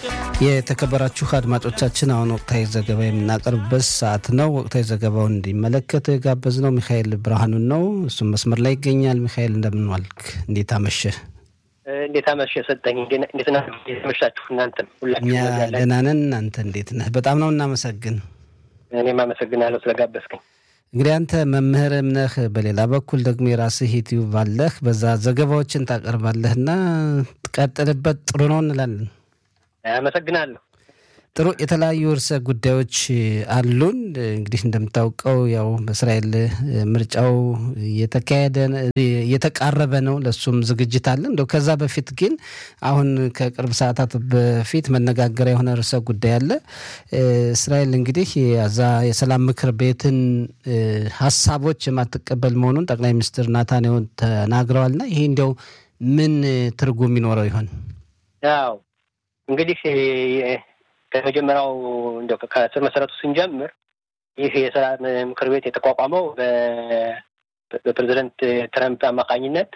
የተከበራችሁ አድማጮቻችን አሁን ወቅታዊ ዘገባ የምናቀርብበት ሰዓት ነው። ወቅታዊ ዘገባውን እንዲመለከት ጋበዝነው ሚካኤል ብርሃኑን ነው። እሱም መስመር ላይ ይገኛል። ሚካኤል እንደምን ዋልክ? እንዴት አመሸህ? እንዴት አመሸ ሰጠኝ። እንዴት መሻችሁ? እናንተም እኛ ደህና ነን። እናንተ እንዴት ነህ? በጣም ነው እናመሰግን። እኔም አመሰግናለሁ ስለጋበዝከኝ። እንግዲህ አንተ መምህርም ነህ፣ በሌላ በኩል ደግሞ የራስህ ዩቲዩብ አለህ፣ በዛ ዘገባዎችን ታቀርባለህ እና ትቀጥልበት ጥሩ ነው እንላለን። አመሰግናለሁ። ጥሩ የተለያዩ ርዕሰ ጉዳዮች አሉን። እንግዲህ እንደምታውቀው ያው በእስራኤል ምርጫው እየተካሄደ እየተቃረበ ነው። ለሱም ዝግጅት አለ። እንደው ከዛ በፊት ግን አሁን ከቅርብ ሰዓታት በፊት መነጋገሪያ የሆነ ርዕሰ ጉዳይ አለ። እስራኤል እንግዲህ የዛ የሰላም ምክር ቤትን ሀሳቦች የማትቀበል መሆኑን ጠቅላይ ሚኒስትር ናታንያሁ ተናግረዋልና ይሄ እንዲያው ምን ትርጉም ይኖረው ይሆን? ያው እንግዲህ ከመጀመሪያው እንደው ከስር መሰረቱ ስንጀምር ይህ የሰላም ምክር ቤት የተቋቋመው በፕሬዚደንት ትረምፕ አማካኝነት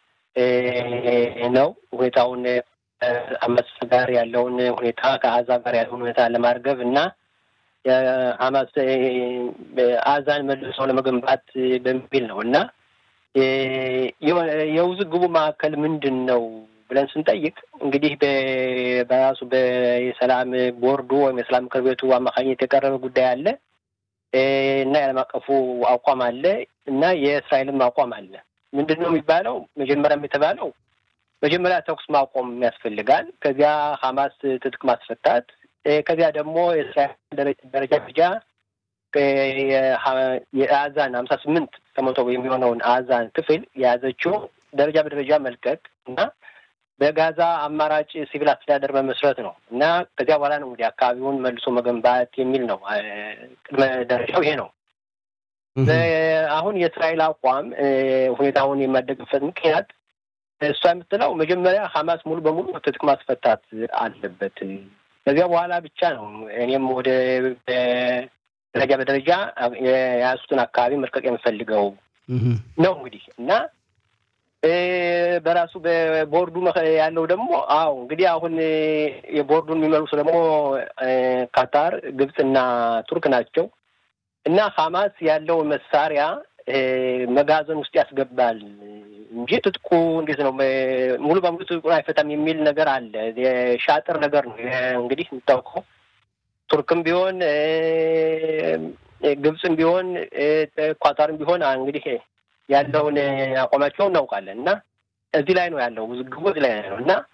ነው። ሁኔታውን አመፅ ጋር ያለውን ሁኔታ ከአዛ ጋር ያለውን ሁኔታ ለማርገብ እና የሀማስ አዛን መልሰው ለመገንባት በሚል ነው እና የውዝግቡ ማዕከል ምንድን ነው ብለን ስንጠይቅ እንግዲህ በራሱ በሰላም ቦርዱ ወይም የሰላም ምክር ቤቱ አማካኝነት የቀረበ ጉዳይ አለ እና የዓለም አቀፉ አቋም አለ እና የእስራኤልም አቋም አለ። ምንድን ነው የሚባለው? መጀመሪያም የተባለው መጀመሪያ ተኩስ ማቆም ያስፈልጋል። ከዚያ ሀማስ ትጥቅ ማስፈታት፣ ከዚያ ደግሞ የእስራኤል ደረጃ ደረጃ የአዛን ሀምሳ ስምንት ከመቶ የሚሆነውን አዛን ክፍል የያዘችው ደረጃ በደረጃ መልቀቅ እና በጋዛ አማራጭ ሲቪል አስተዳደር መመስረት ነው እና ከዚያ በኋላ ነው እንግዲህ አካባቢውን መልሶ መገንባት የሚል ነው። ቅድመ ደረጃው ይሄ ነው። አሁን የእስራኤል አቋም ሁኔታውን የማደግበት ምክንያት እሷ የምትለው መጀመሪያ ሀማስ ሙሉ በሙሉ ትጥቅ ማስፈታት አለበት። ከዚያ በኋላ ብቻ ነው እኔም ወደ ደረጃ በደረጃ የያዙትን አካባቢ መልቀቅ የምፈልገው ነው እንግዲህ እና በራሱ በቦርዱ ያለው ደግሞ አዎ እንግዲህ አሁን የቦርዱን የሚመልሱ ደግሞ ካታር፣ ግብፅና ቱርክ ናቸው እና ሀማስ ያለው መሳሪያ መጋዘን ውስጥ ያስገባል እንጂ ትጥቁ እንዴት ነው ሙሉ በሙሉ ትጥቁን አይፈታም የሚል ነገር አለ። የሻጥር ነገር ነው እንግዲህ የምታውቀው ቱርክም ቢሆን ግብፅም ቢሆን ኳታርም ቢሆን እንግዲህ ያለውን አቋማቸውን እናውቃለን እና እዚህ ላይ ነው ያለው ውዝግቡ እዚህ ላይ ነው እና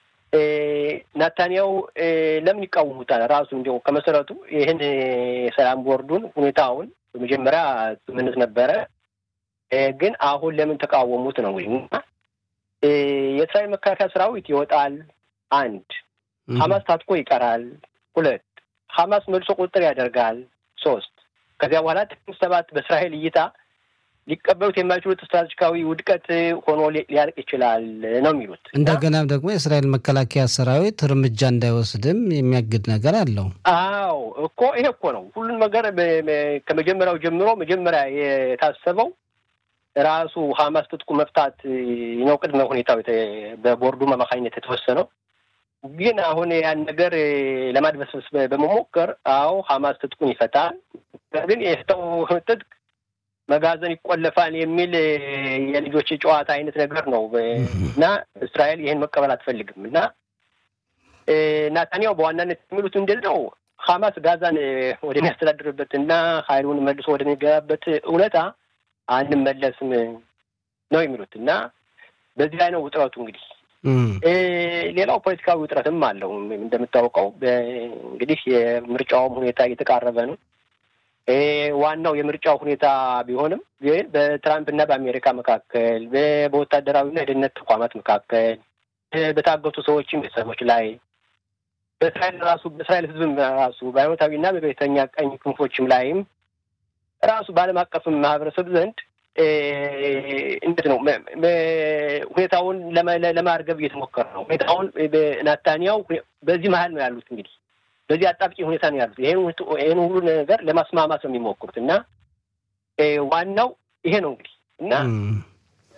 ናታንያው ለምን ይቃወሙታል? ራሱ እንዲያው ከመሰረቱ ይህን የሰላም ቦርዱን ሁኔታውን በመጀመሪያ ስምምነት ነበረ፣ ግን አሁን ለምን ተቃወሙት ነው እንግዲህ እና የእስራኤል መከላከያ ሰራዊት ይወጣል። አንድ ሀማስ ታጥቆ ይቀራል። ሁለት ሀማስ መልሶ ቁጥጥር ያደርጋል። ሶስት ከዚያ በኋላ ጥቅምት ሰባት በእስራኤል እይታ ሊቀበሉት የማይችሉት ስትራቴጂካዊ ውድቀት ሆኖ ሊያልቅ ይችላል ነው የሚሉት። እንደገና ደግሞ የእስራኤል መከላከያ ሰራዊት እርምጃ እንዳይወስድም የሚያግድ ነገር አለው። አዎ እኮ ይሄ እኮ ነው ሁሉን ነገር ከመጀመሪያው ጀምሮ መጀመሪያ የታሰበው ራሱ ሀማስ ትጥቁ መፍታት ነው ቅድመ ሁኔታው በቦርዱ አማካኝነት የተወሰነው። ግን አሁን ያን ነገር ለማድበስበስ በመሞከር አዎ ሀማስ ትጥቁን ይፈታል፣ ግን የፈታው ትጥቅ መጋዘን ይቆለፋል የሚል የልጆች ጨዋታ አይነት ነገር ነው እና እስራኤል ይህን መቀበል አትፈልግም እና ናታንያው በዋናነት የሚሉት ምንድን ነው ሀማስ ጋዛን ወደሚያስተዳድርበት እና ሀይሉን መልሶ ወደሚገባበት እውነታ አንመለስም ነው የሚሉት እና በዚህ ላይ ነው ውጥረቱ እንግዲህ ሌላው ፖለቲካዊ ውጥረትም አለው እንደምታውቀው እንግዲህ የምርጫውም ሁኔታ እየተቃረበ ነው ዋናው የምርጫው ሁኔታ ቢሆንም ግን በትራምፕ እና በአሜሪካ መካከል በወታደራዊና የደህንነት ተቋማት መካከል በታገቱ ሰዎችም ቤተሰቦች ላይ በእስራኤል ራሱ በእስራኤል ሕዝብም ራሱ በሃይማኖታዊና በብሔርተኛ ቀኝ ክንፎችም ላይም ራሱ በዓለም አቀፍም ማህበረሰብ ዘንድ እንዴት ነው ሁኔታውን ለማርገብ እየተሞከረ ነው። ሁኔታውን ናታንያው በዚህ መሀል ነው ያሉት እንግዲህ በዚህ አጣብቂ ሁኔታ ነው ያሉት። ይህን ሁሉ ነገር ለማስማማት ነው የሚሞክሩት እና ዋናው ይሄ ነው እንግዲህ እና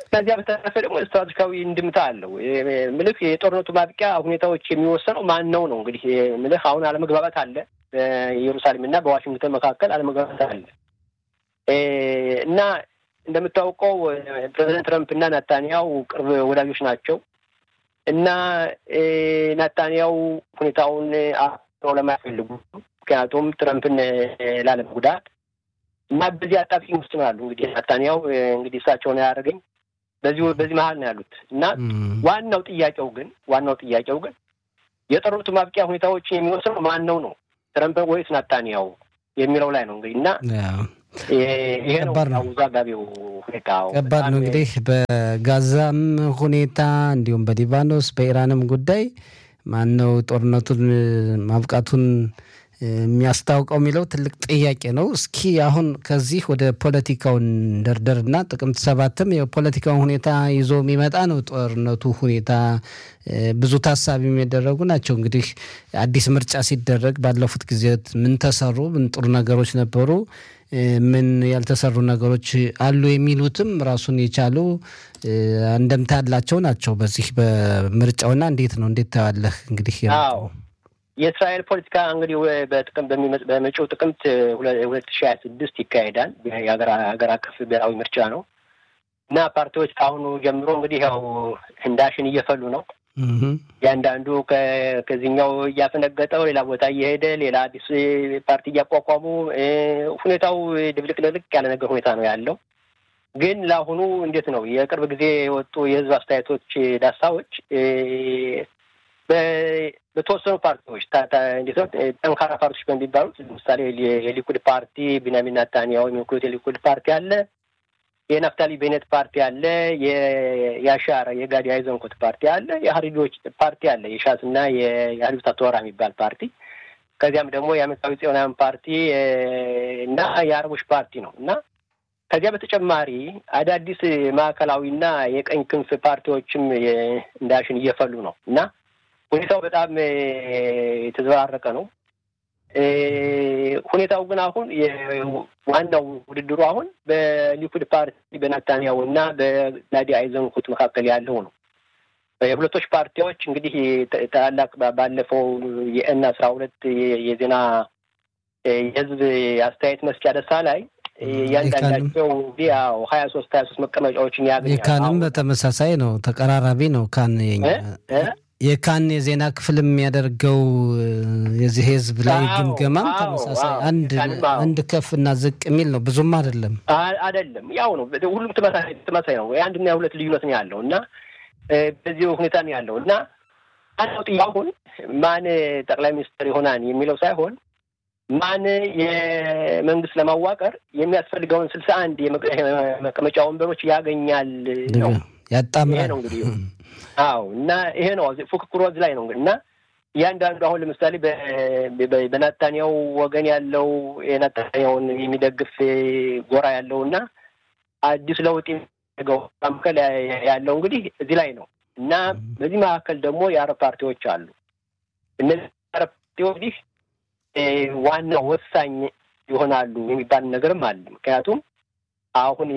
ከዚያ በተረፈ ደግሞ ስትራቴጂካዊ እንድምታ አለው። ምልህ የጦርነቱ ማብቂያ ሁኔታዎች የሚወሰነው ማን ነው ነው እንግዲህ ምልህ አሁን አለመግባባት አለ በኢየሩሳሌም እና በዋሽንግተን መካከል አለመግባባት አለ እና እንደምታውቀው ፕሬዚደንት ትረምፕ እና ናታንያው ቅርብ ወዳጆች ናቸው እና ናታንያው ሁኔታውን አፍነው ለማይፈልጉ ምክንያቱም ትረምፕን ላለመጉዳት እና በዚህ አጣብቂኝ ውስጥ ነው ያሉ። እንግዲህ ናታንያው እንግዲህ እሳቸውን ያደረገኝ በዚህ በዚህ መሀል ነው ያሉት እና ዋናው ጥያቄው ግን ዋናው ጥያቄው ግን የጦርነቱ ማብቂያ ሁኔታዎችን የሚወስነው ማን ነው ነው ትረምፕ ወይስ ናታንያው የሚለው ላይ ነው እንግዲህ እና ይሄ ነው አወዛጋቢው ሁኔታ። ከባድ ነው እንግዲህ በጋዛም ሁኔታ እንዲሁም በሊባኖስ በኢራንም ጉዳይ ማን ነው ጦርነቱን ማብቃቱን የሚያስታውቀው የሚለው ትልቅ ጥያቄ ነው። እስኪ አሁን ከዚህ ወደ ፖለቲካውን ደርደርና ጥቅምት ሰባትም የፖለቲካውን ሁኔታ ይዞ የሚመጣ ነው። ጦርነቱ ሁኔታ ብዙ ታሳቢ የሚደረጉ ናቸው። እንግዲህ አዲስ ምርጫ ሲደረግ ባለፉት ጊዜያት ምን ተሰሩ፣ ምን ጥሩ ነገሮች ነበሩ፣ ምን ያልተሰሩ ነገሮች አሉ የሚሉትም ራሱን የቻሉ አንደምታ ያላቸው ናቸው። በዚህ በምርጫውና እንዴት ነው እንዴት ታያለህ? እንግዲህ የእስራኤል ፖለቲካ እንግዲህ በጥቅም በመጪው ጥቅምት ሁለት ሺህ ሀያ ስድስት ይካሄዳል። የሀገር አቀፍ ብሔራዊ ምርጫ ነው እና ፓርቲዎች ከአሁኑ ጀምሮ እንግዲህ ያው ህንዳሽን እየፈሉ ነው። እያንዳንዱ ከዚህኛው እያፈነገጠው ሌላ ቦታ እየሄደ ሌላ አዲስ ፓርቲ እያቋቋሙ ሁኔታው ድብልቅልቅ ያለ ነገር ሁኔታ ነው ያለው። ግን ለአሁኑ እንዴት ነው የቅርብ ጊዜ የወጡ የህዝብ አስተያየቶች ዳሳዎች በተወሰኑ ፓርቲዎች እንዴት ነው ጠንካራ ፓርቲዎች በሚባሉት ለምሳሌ የሊኩድ ፓርቲ ቢንያሚን ኔታንያሁ የሚወክሉት የሊኩድ ፓርቲ አለ፣ የናፍታሊ ቤኔት ፓርቲ አለ፣ የያሻር የጋዲ አይዘንኮት ፓርቲ አለ፣ የሀሪዶች ፓርቲ አለ፣ የሻስ እና የሀሪብታ ቶራ የሚባል ፓርቲ ከዚያም ደግሞ የአሜሪካዊ ጽዮናውያን ፓርቲ እና የአረቦች ፓርቲ ነው እና ከዚያ በተጨማሪ አዳዲስ ማዕከላዊና የቀኝ ክንፍ ፓርቲዎችም እንዳሽን እየፈሉ ነው እና ሁኔታው በጣም የተዘባረቀ ነው። ሁኔታው ግን አሁን ዋናው ውድድሩ አሁን በሊኩድ ፓርቲ በናታንያሁ እና በጋዲ አይዘንኩት መካከል ያለው ነው። የሁለቶች ፓርቲዎች እንግዲህ ታላላቅ ባለፈው የኤን አስራ ሁለት የዜና የህዝብ አስተያየት መስጫ ደሳ ላይ እያንዳንዳቸው እንግዲህ ያው ሀያ ሶስት ሀያ ሶስት መቀመጫዎችን ያገኛል። የካንም በተመሳሳይ ነው፣ ተቀራራቢ ነው። ካን የካን የዜና ክፍል የሚያደርገው የዚህ ህዝብ ላይ ግምገማም ተመሳሳይ አንድ ከፍ እና ዝቅ የሚል ነው። ብዙም አይደለም አይደለም፣ ያው ነው። ሁሉም ተመሳሳይ ነው። የአንድና የሁለት ልዩነት ነው ያለው እና በዚህ ሁኔታ ነው ያለው እና አንዱ ጥያቄውን ማን ጠቅላይ ሚኒስትር ይሆናል የሚለው ሳይሆን ማን የመንግስት ለማዋቀር የሚያስፈልገውን ስልሳ አንድ የመቀመጫ ወንበሮች ያገኛል ነው ያጣምራል ነው እንግዲህ አዎ እና ይሄ ነው ፉክክሩ እዚህ ላይ ነው እንግዲህ እና እያንዳንዱ አሁን ለምሳሌ በናታንያው ወገን ያለው የናታንያውን የሚደግፍ ጎራ ያለው እና አዲስ ለውጥ የሚያደርገው መካከል ያለው እንግዲህ እዚህ ላይ ነው እና በዚህ መካከል ደግሞ የአረብ ፓርቲዎች አሉ። እነዚህ የአረብ ፓርቲዎች እንግዲህ ዋና ወሳኝ ይሆናሉ የሚባል ነገርም አለ። ምክንያቱም አሁን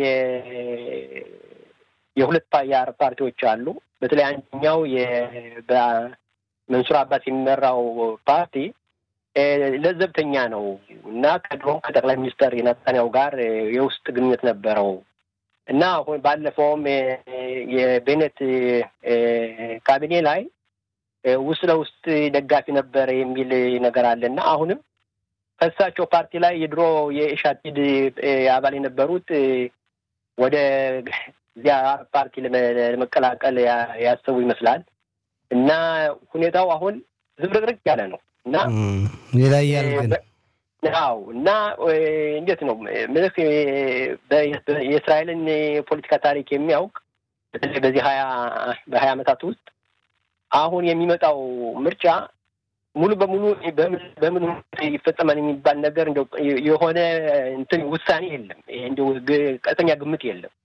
የሁለት የአረብ ፓርቲዎች አሉ። በተለይ አንደኛው በመንሱር አባስ የሚመራው ፓርቲ ለዘብተኛ ነው እና ከድሮም ከጠቅላይ ሚኒስተር የናታንያሁ ጋር የውስጥ ግንኙነት ነበረው እና አሁን ባለፈውም የቤኔት ካቢኔ ላይ ውስጥ ለውስጥ ደጋፊ ነበረ የሚል ነገር አለ እና አሁንም ከእሳቸው ፓርቲ ላይ የድሮ የኢሻቲድ አባል የነበሩት ወደ እዚያ አረብ ፓርቲ ለመቀላቀል ያሰቡ ይመስላል እና ሁኔታው አሁን ዝብርቅርቅ ያለ ነው እና ይለያል ግን አዎ እና እንዴት ነው ምልክ የእስራኤልን የፖለቲካ ታሪክ የሚያውቅ በተለይ በዚህ ሀያ በሀያ ዓመታት ውስጥ አሁን የሚመጣው ምርጫ ሙሉ በሙሉ በምን ይፈጸማል የሚባል ነገር እንደው የሆነ እንትን ውሳኔ የለም። እንደው ቀጥተኛ ግምት የለም።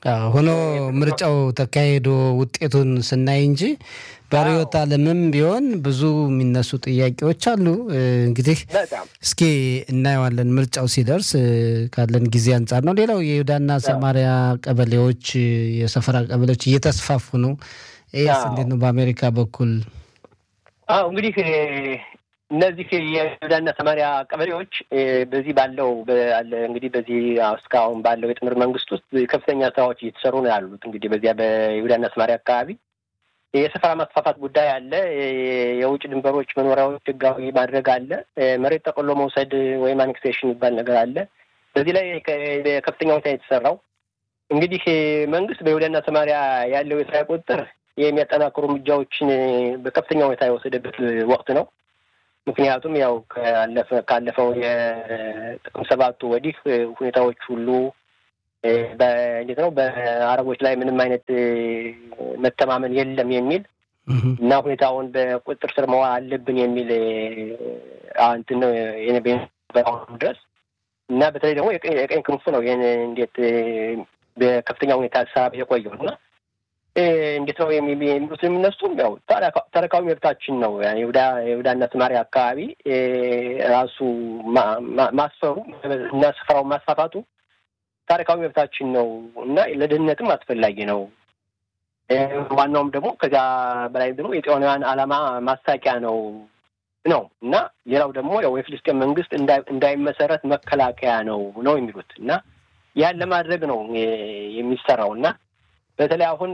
ሆኖ ምርጫው ተካሄዶ ውጤቱን ስናይ እንጂ በርዕዮተ ዓለምም ቢሆን ብዙ የሚነሱ ጥያቄዎች አሉ። እንግዲህ እስኪ እናየዋለን ምርጫው ሲደርስ ካለን ጊዜ አንጻር ነው። ሌላው የይሁዳና ሰማሪያ ቀበሌዎች የሰፈራ ቀበሌዎች እየተስፋፉ ነው። ይህስ እንዴት ነው በአሜሪካ በኩል? አዎ እንግዲህ እነዚህ የይሁዳና ሰማሪያ ቀበሌዎች በዚህ ባለው እንግዲህ በዚህ እስካሁን ባለው የጥምር መንግስት ውስጥ ከፍተኛ ስራዎች እየተሰሩ ነው ያሉት። እንግዲህ በዚያ በይሁዳና ሰማሪያ አካባቢ የሰፈራ ማስፋፋት ጉዳይ አለ። የውጭ ድንበሮች መኖሪያዎች ህጋዊ ማድረግ አለ። መሬት ጠቅሎ መውሰድ ወይም አኔክሴሽን የሚባል ነገር አለ። በዚህ ላይ ከፍተኛ ሁኔታ የተሰራው እንግዲህ መንግስት በይሁዳና ሰማሪያ ያለው የስራ ቁጥጥር የሚያጠናክሩ እርምጃዎችን በከፍተኛ ሁኔታ የወሰደበት ወቅት ነው። ምክንያቱም ያው ካለፈው የጥቅም ሰባቱ ወዲህ ሁኔታዎች ሁሉ እንዴት ነው በአረቦች ላይ ምንም አይነት መተማመን የለም የሚል እና ሁኔታውን በቁጥጥር ስር መዋል አለብን የሚል እንትን ነው በአሁኑ ድረስ እና በተለይ ደግሞ የቀኝ ክንፉ ነው ይህን እንዴት በከፍተኛ ሁኔታ ሀሳብ የቆየው እና እንዴት ነው የሚሉት የሚነሱም ያው ታሪካዊ መብታችን ነው። የይሁዳና ሰማርያ አካባቢ ራሱ ማስፈሩ እና ስፍራውን ማስፋፋቱ ታሪካዊ መብታችን ነው እና ለደህንነትም አስፈላጊ ነው። ዋናውም ደግሞ ከዚያ በላይ ደግሞ የጤናውያን ዓላማ ማሳቂያ ነው ነው እና ሌላው ደግሞ ያው የፍልስጤን መንግስት እንዳይመሰረት መከላከያ ነው ነው የሚሉት እና ያን ለማድረግ ነው የሚሰራው እና በተለይ አሁን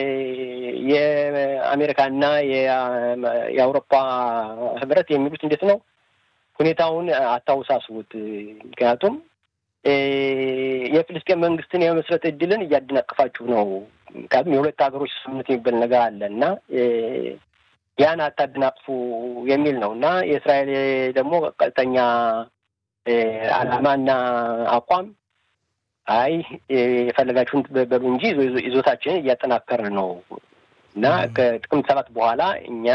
የአሜሪካና የአውሮፓ ህብረት የሚሉት እንዴት ነው ሁኔታውን አታውሳስቡት። ምክንያቱም የፍልስጤን መንግስትን የመስረት እድልን እያደናቀፋችሁ ነው። ምክንያቱም የሁለት ሀገሮች ስምምነት የሚባል ነገር አለ እና ያን አታደናቅፉ የሚል ነው እና የእስራኤል ደግሞ ቀጥተኛ ዓላማና አቋም አይ የፈለጋችሁን በሉ እንጂ ይዞታችንን እያጠናከርን ነው እና ከጥቅምት ሰባት በኋላ እኛ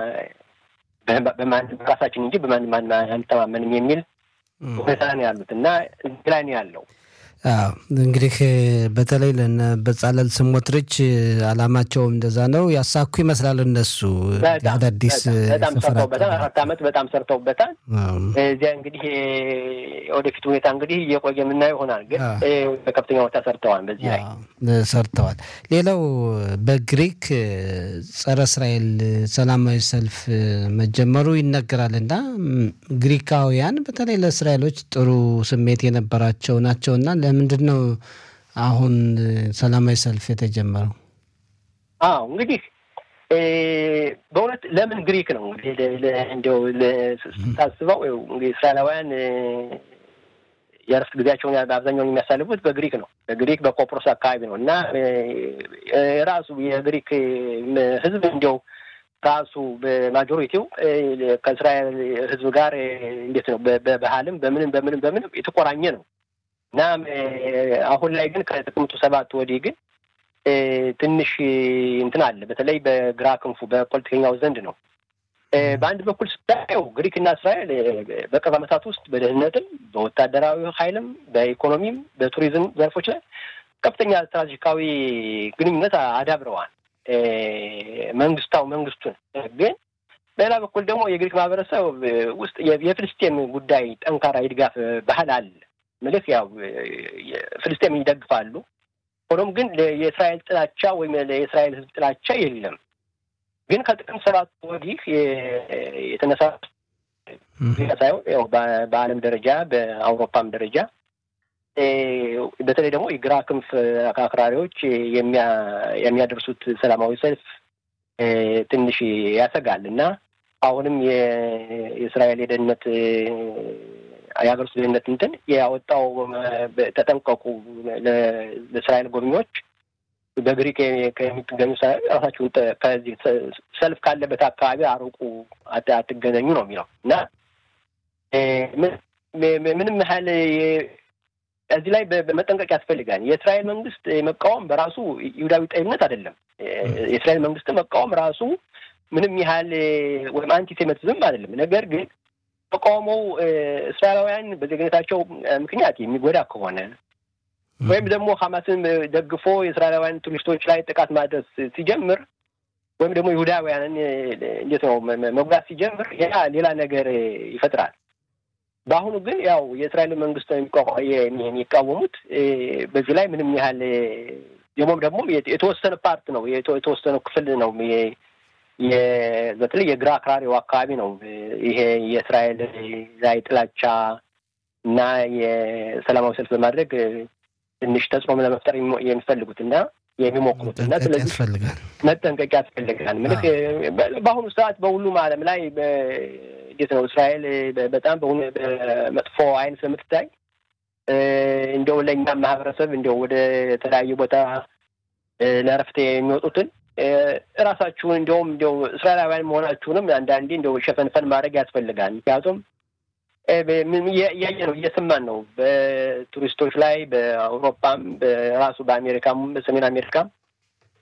በራሳችን እንጂ በማንም አንተማመንም የሚል ሁኔታ ነው ያሉት እና እዚህ ላይ ነው ያለው። እንግዲህ በተለይ ለነ በጻለል ስሞትሪች አላማቸውም እንደዛ ነው። ያሳኩ ይመስላል እነሱ አዳዲስ በጣም ሰርተውበታል። አራት ዓመት በጣም ሰርተውበታል። እዚያ እንግዲህ ወደፊት ሁኔታ እንግዲህ እየቆየ የምናየው ይሆናል። ግን በከፍተኛ ሁኔታ ሰርተዋል። በዚህ ላይ ሰርተዋል። ሌላው በግሪክ ጸረ እስራኤል ሰላማዊ ሰልፍ መጀመሩ ይነገራል እና ግሪካውያን በተለይ ለእስራኤሎች ጥሩ ስሜት የነበራቸው ናቸውና ለምንድን ነው አሁን ሰላማዊ ሰልፍ የተጀመረው? አዎ እንግዲህ በእውነት ለምን ግሪክ ነው እንዲያው ስታስበው እንግዲህ እስራኤላውያን የእረፍት ጊዜያቸውን በአብዛኛውን የሚያሳልፉት በግሪክ ነው። በግሪክ በቆጵሮስ አካባቢ ነው እና ራሱ የግሪክ ሕዝብ እንዲያው ራሱ በማጆሪቲው ከእስራኤል ሕዝብ ጋር እንዴት ነው በባህልም በምንም በምንም በምንም የተቆራኘ ነው እና አሁን ላይ ግን ከጥቅምቱ ሰባት ወዲህ ግን ትንሽ እንትን አለ። በተለይ በግራ ክንፉ በፖለቲከኛው ዘንድ ነው። በአንድ በኩል ስታየው ግሪክና እስራኤል በቅርብ ዓመታት ውስጥ በደህንነትም፣ በወታደራዊ ኃይልም፣ በኢኮኖሚም፣ በቱሪዝም ዘርፎች ላይ ከፍተኛ ስትራቴጂካዊ ግንኙነት አዳብረዋል። መንግስታው መንግስቱን ግን በሌላ በኩል ደግሞ የግሪክ ማህበረሰብ ውስጥ የፍልስጤም ጉዳይ ጠንካራ የድጋፍ ባህል አለ። ምልክ ያው ፍልስጤም ይደግፋሉ። ሆኖም ግን የእስራኤል ጥላቻ ወይም የእስራኤል ሕዝብ ጥላቻ የለም። ግን ከጥቅም ሰባት ወዲህ የተነሳ ሳይሆን ያው በዓለም ደረጃ በአውሮፓም ደረጃ በተለይ ደግሞ የግራ ክንፍ አክራሪዎች የሚያደርሱት ሰላማዊ ሰልፍ ትንሽ ያሰጋል እና አሁንም የእስራኤል የደህንነት የሀገር ውስጥ ደህንነት እንትን ያወጣው ተጠንቀቁ፣ ለእስራኤል ጎብኚዎች በግሪክ ከሚገኙ ራሳችሁን ከዚህ ሰልፍ ካለበት አካባቢ አርቁ፣ አትገናኙ ነው የሚለው እና ምንም ያህል እዚህ ላይ በመጠንቀቅ ያስፈልጋል። የእስራኤል መንግስት መቃወም በራሱ ይሁዳዊ ጠይምነት አይደለም። የእስራኤል መንግስት መቃወም ራሱ ምንም ያህል ወይም አንቲሴሚቲዝም አይደለም። ነገር ግን ተቃውሞው እስራኤላውያን በዜግነታቸው ምክንያት የሚጎዳ ከሆነ ወይም ደግሞ ሐማስን ደግፎ የእስራኤላውያን ቱሪስቶች ላይ ጥቃት ማድረስ ሲጀምር ወይም ደግሞ ይሁዳውያንን እንዴት ነው መጉዳት ሲጀምር ያ ሌላ ነገር ይፈጥራል። በአሁኑ ግን ያው የእስራኤል መንግስት የሚቃወሙት በዚህ ላይ ምንም ያህል ደግሞም ደግሞ የተወሰነ ፓርት ነው የተወሰነ ክፍል ነው በተለይ የግራ አክራሪው አካባቢ ነው ይሄ የእስራኤል ላይ ጥላቻ እና የሰላማዊ ሰልፍ በማድረግ ትንሽ ተጽዕኖ ለመፍጠር የሚፈልጉት እና የሚሞክሩት እና ስለዚህ መጠንቀቅ ያስፈልጋል። ምልክ በአሁኑ ሰዓት በሁሉም ዓለም ላይ እንዴት ነው እስራኤል በጣም በመጥፎ አይን ስለምትታይ እንደው ለእኛም ማህበረሰብ እንደው ወደ ተለያዩ ቦታ ለእረፍት የሚወጡትን እራሳችሁን እንደውም እንደው እስራኤላውያን መሆናችሁንም አንዳንዴ እንደው ሸፈንፈን ማድረግ ያስፈልጋል። ምክንያቱም እያየ ነው እየሰማን ነው በቱሪስቶች ላይ በአውሮፓም በራሱ በአሜሪካም በሰሜን አሜሪካም